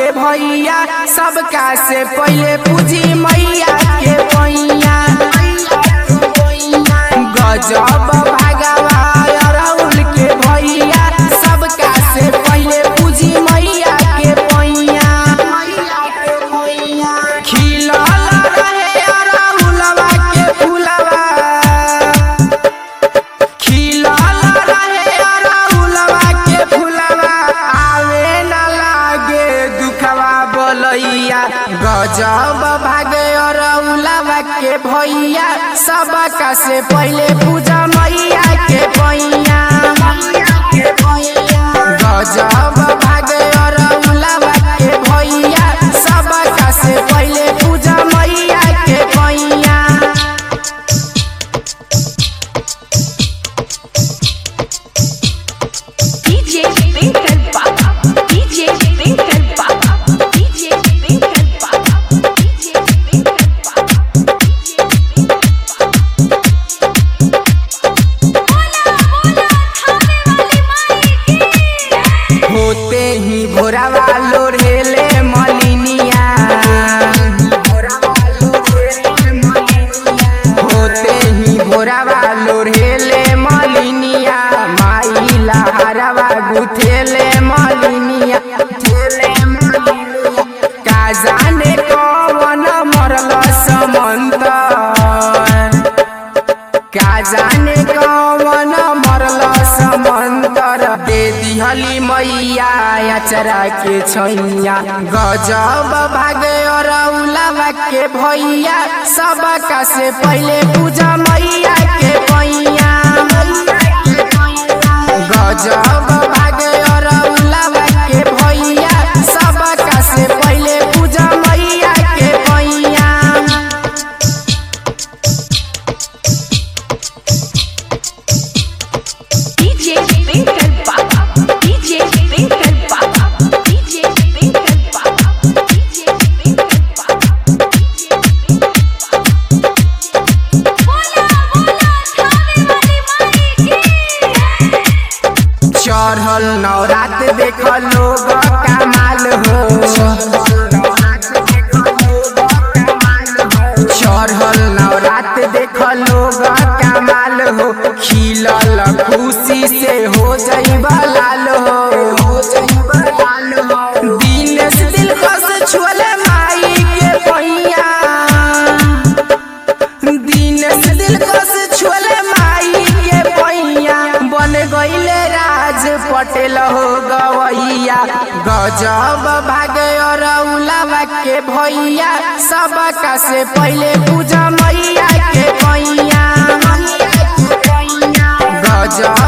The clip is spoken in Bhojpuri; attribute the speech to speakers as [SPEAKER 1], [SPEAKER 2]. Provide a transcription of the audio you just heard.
[SPEAKER 1] के भैया सबका से पहले पूजी मैया के पैया गजब भगवा अरउल के भैया सबका से पहले पूजी मैया के पैया खिलल रहे अरउलवा के फुलवा खिलल रहे अरउलवा के फुलवा आवे न लागे दुखवा बोलैया गजब भागे अरउलवा के भैया सबका से पहले पूजा मैया के पैया गजब भागे अरउलवा के भैया सबका से पहले पूजा मैया के पैया
[SPEAKER 2] DJ Twinkle Baba, DJ Twinkle Baba, DJ Twinkle Baba, DJ Twinkle Baba, DJ Twinkle Baba.
[SPEAKER 1] होते ही भोरावा लोढ़ेले मलिनिया होते ही भोरावा लोढ़ेले मलिनिया माई लहरवा गुथेले मलिनिया का जाने कवन मरल समंतर का जाने कवन मरल समंतर दे दिहली मैया अचरा के छैया गजब भागे अरउलवा के भैया सबका से पहले पूजा मैया के पैया गजब भागे अरउलवा के भैया सबका से पहले पूजा मैया के पैया
[SPEAKER 2] DJ Twinkle Baba, DJ Twinkle Baba, DJ Twinkle Baba, DJ Twinkle Baba, DJ Twinkle Baba. बोला बोला थावे वाली माई की
[SPEAKER 1] चढ़ल नवरात देख लोग कमाल हो चढ़ल नवरात देख लोग कमाल हो खिलल खुशी से हो जइबा लाल हो दिन से दिल कस छुअले माई के पैया दिन से दिल कस छुअले माई के पैया बन गईले राज पटेल हो गवैया गजब भागे अरउलवा के भैया सबका से पहले पूजा मैया के पैया गजब